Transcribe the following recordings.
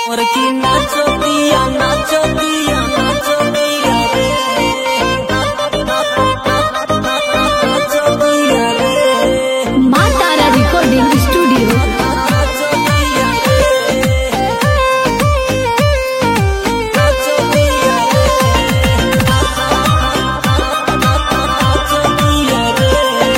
और की नाचो दिया नाचो दिया नाचो दिया रे नाचो दिया रे माँ तारा रिकॉर्डिंग स्टूडियो नाचो दिया रे नाचो दिया रे नाचो दिया रे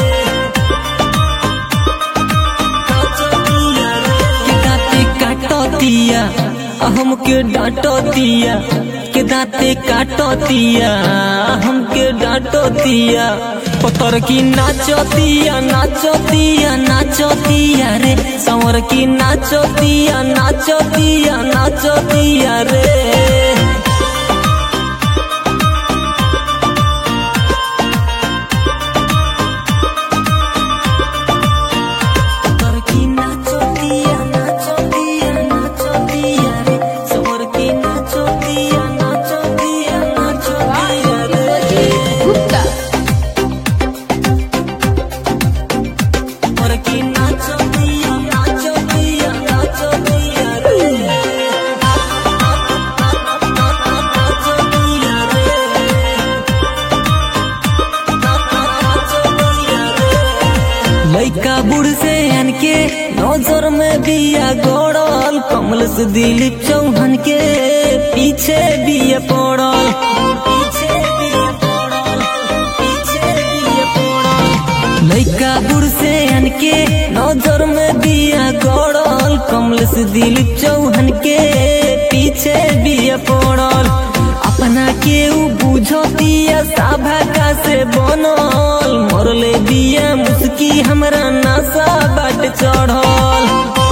के दाते काटो दिया हमके डांटो दिया के दाते काटो दिया हमके डांटो दिया पतर की नाचो दिया नाचो दिया नाचो दिया रे संवर की नाचो दिया नाचो दिया नाचो दिया रे सवर की नाचो दिया नाचो दिया नाचो दिया रे सवर की नाचो दिया नाचो दिया नाचो दिया रे गुप्ता सवर की नाचो दिया नाचो दिया नाचो दिया रे नाचो दिया रे नाचो दिया रे लइका बुढ़ से अनके नजर में बिया गड़ल कमल से दिलीप चौहान के पीछे बिया पड़ल पीछे बिया पड़ल पीछे बिया पड़ल लइका बुढ़ से अनके नजर में बिया गड़ल कमल से दिलीप चौहान के पीछे बिया पड़ल अपना के उ बुझतिया साभा का से बनल मरले बिया मुस्की हमरा नशा बाट चढ़ल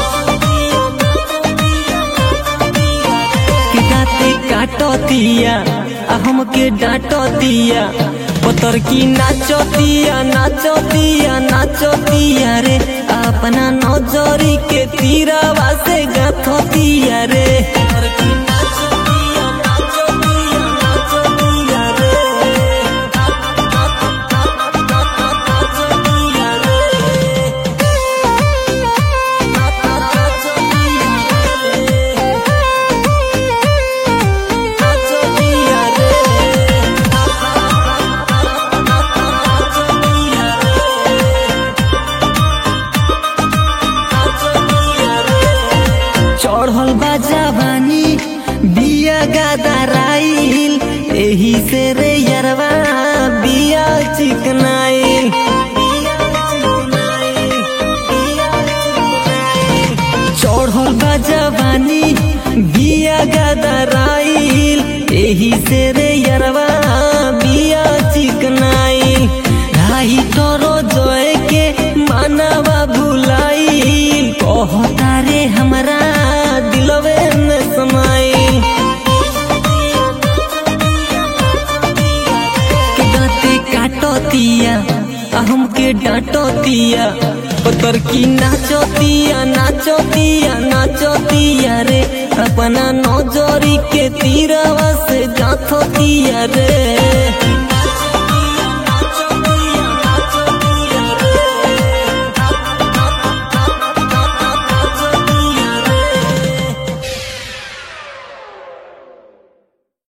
के दाते काटो दिया आ हमके डांटो दिया पतर की नाचो दिया नाचो दिया नाचो दिया रे अपना नजरी के तीरावा से गाथो दिया रे पतर की नाचो दिया नाचो दिया नाचो दिया रे नाचो दिया रे नाचो दिया रे नाचो दिया रे नाचो दिया रे नाचो दिया रे चढ़ल बा जवानी बिया गादाराइल एही से रे यरवा बिया चिकनाइल चढ़ल बा जवानी बिया गादाराइल एही से रे यरवा बिया चिकनाइल राही तोरो जोए के मानवा भुलाइल कहता रे हमरा दिलवे में समाइल के दाते काटो दिया आ हमके डांटो दिया पतर की नाचो दिया नाचो दिया नाचो दिया रे अपना नौजरी के तीरवा से गाथो दिया रे